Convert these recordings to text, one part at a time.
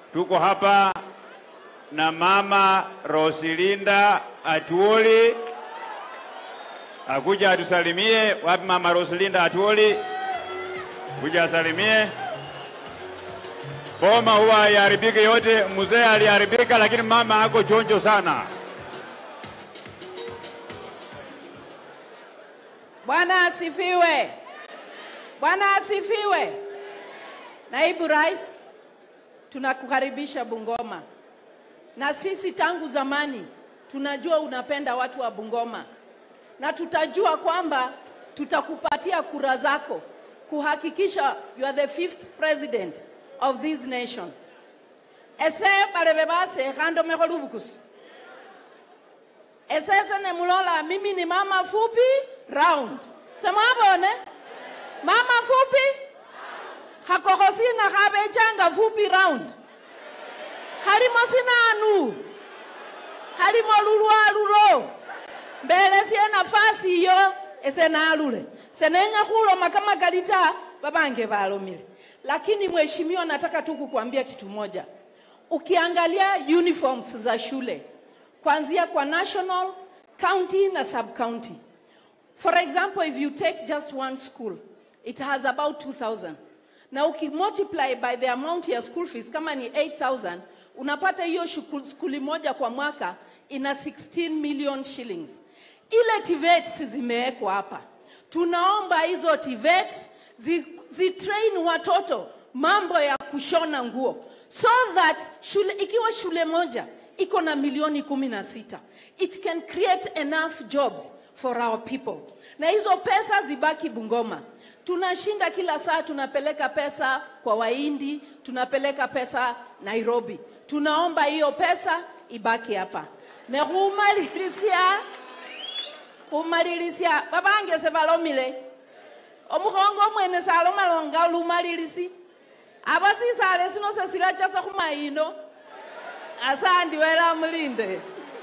tuko hapa na mama Rosilinda Atuoli akuja atusalimie. Wapi mama Rosilinda Atuoli? Kuja asalimie. Boma huwa haiharibiki yote, mzee aliharibika, lakini mama ako chonjo sana. Bwana asifiwe. Bwana asifiwe. Naibu Rais, tunakukaribisha Bungoma, na sisi tangu zamani tunajua unapenda watu wa Bungoma, na tutajua kwamba tutakupatia kura zako kuhakikisha you are the fifth president of this nation. ese balebe base khando mekho lubukusu esese nemulola mimi ni mama fupi round semwabone mama fupi khakokho sina khabechanga fupi round khalimo sinanu khalimo lulwalulo mbelesie nafasi iyo ese nalule senenya khuloma kamakali ta babange balomile lakini mheshimiwa nataka tu kukuambia kitu moja ukiangalia uniforms za shule kuanzia kwa national county na sub county for example if you take just one school it has about 2000 na ukimultiply by the amount ya school fees kama ni 8000 unapata hiyo shuku- skuli moja kwa mwaka ina 16 million shillings ile TVETs zimewekwa hapa tunaomba hizo TVETs zi, zitrain watoto mambo ya kushona nguo so that shule, ikiwa shule moja iko na milioni kumi na sita it can create enough jobs for our people na hizo pesa zibaki bungoma tunashinda kila saa tunapeleka pesa kwa wahindi tunapeleka pesa nairobi tunaomba hiyo pesa ibaki hapa nekhumalilisia khumalilisia babange sebalomile omukhongo omwene salomalonga lumalilisi aba sisale sino sesirachasa khumayino asandi wela mulinde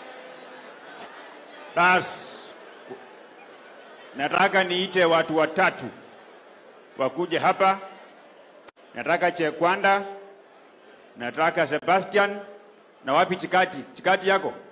Basi nataka niite watu watatu wakuje hapa. Nataka Chekwanda, nataka Sebastian na wapi Chikati? Chikati yako